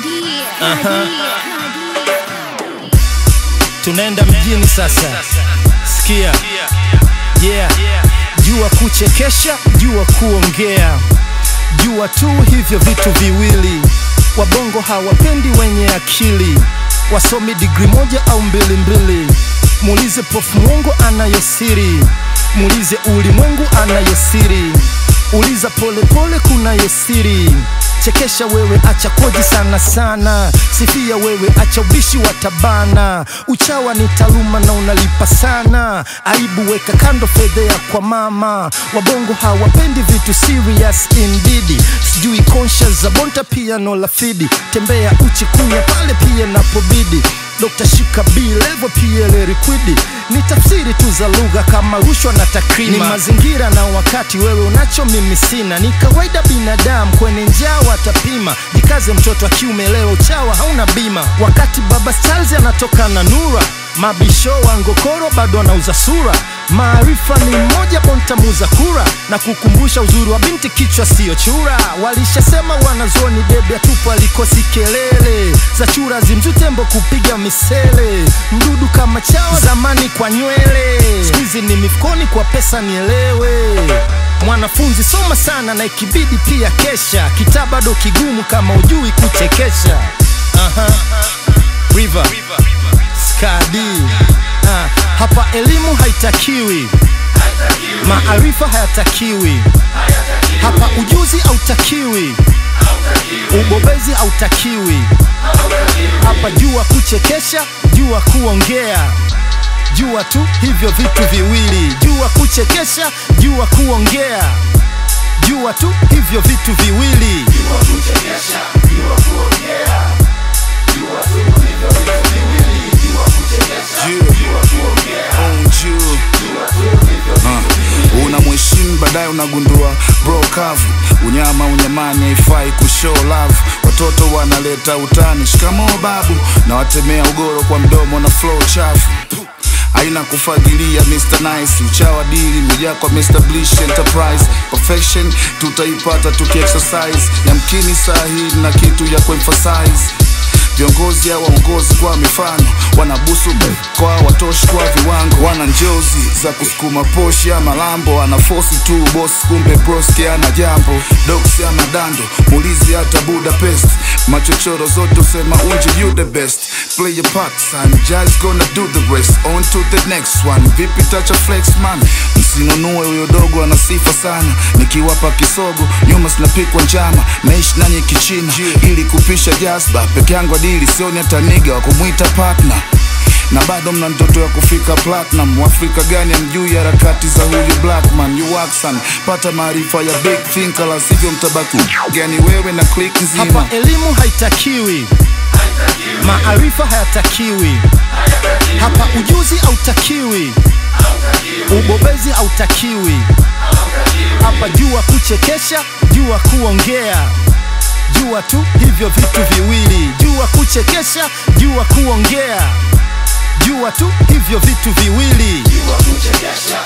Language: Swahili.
tunaenda mjini sasa sikia yeah jua kuchekesha jua kuongea jua tu hivyo vitu viwili wabongo hawapendi wenye akili wasomi digri moja au mbili mbili muulize prof mwongo anayosiri muulize ulimwengu anayosiri uliza polepole kunayosiri chekesha wewe acha koji sana sana sifia wewe acha ubishi wa tabana uchawa ni taaluma na unalipa sana aibu weka kando fedhea kwa mama wabongo hawapendi vitu serious indeed sijui conscious za bonta piano la fidi tembea uchi kunya pale pia napobidi Dr. Shika B level PL liquidi ni tafsiri tu za lugha kama rushwa na takrima. Ni mazingira na wakati, wewe unacho mimi sina. Ni kawaida binadamu kwenye njaa watapima. Jikaze mtoto wa kiume leo, uchawa hauna bima. Wakati baba Charles anatoka na nura mabisho wa ngokoro bado anauza sura. Maarifa ni mmoja, bonta muza kura na kukumbusha uzuri wa binti, kichwa siyo chura. Walishasema wanazoni debe atupo alikosi kelele za chura zimzutembo kupiga misele, mdudu kama chawa zamani kwa nywele, skuizi ni mifukoni kwa pesa, nielewe mwanafunzi soma sana na ikibidi pia kesha, kitaa bado kigumu kama ujui kuchekesha. Aha. River. Skadi. Ah, hapa elimu haitakiwi, maarifa hayatakiwi, hapa ujuzi hautakiwi, ubobezi hautakiwi, hapa jua kuchekesha, jua kuongea, jua tu hivyo vitu viwili, jua kuchekesha, jua kuongea, jua tu hivyo vitu viwili. una mheshimu baadaye unagundua bro kavu unyama unyamani haifai kushow love watoto wanaleta utani shikamoo babu na watemea ugoro kwa mdomo na flow chafu aina kufagilia Mr. Nice uchawa dili mejaa kwa Mr. Blish Enterprise perfection tutaipata tukiexercise yamkini saa hii na kitu ya kuemphasize viongozi au waongozi kwa mifano wanabusu kwa watoshi kwa viwango wana njozi za kusukuma poshi ama lambo ana fosi tu boss kumbe broski ana jambo doksi ama dando mulizi hata budapest machochoro zote usema unje you the best play your part son just gonna do the rest on to the next one vipi tacha flex man msinunue huyo dogo ana sifa sana nikiwapa kisogo nyuma sinapikwa njama naishi nanyi kichina ili kupisha jazba peke yangu adili sioni hata niga wa kumwita partner na bado mna ndoto ya kufika platinum Waafrika gani amjui harakati za huyu blackman you Waxan pata maarifa ya big thinker la sivyo mtabaki gani wewe na click nzima Hapa elimu haitakiwi, maarifa hayatakiwi, hapa ujuzi hautakiwi, ubobezi hautakiwi, hapa jua kuchekesha, jua kuongea, jua tu hivyo vitu viwili, jua kuchekesha, jua kuongea, jua tu hivyo vitu viwili. Jua kuchekesha,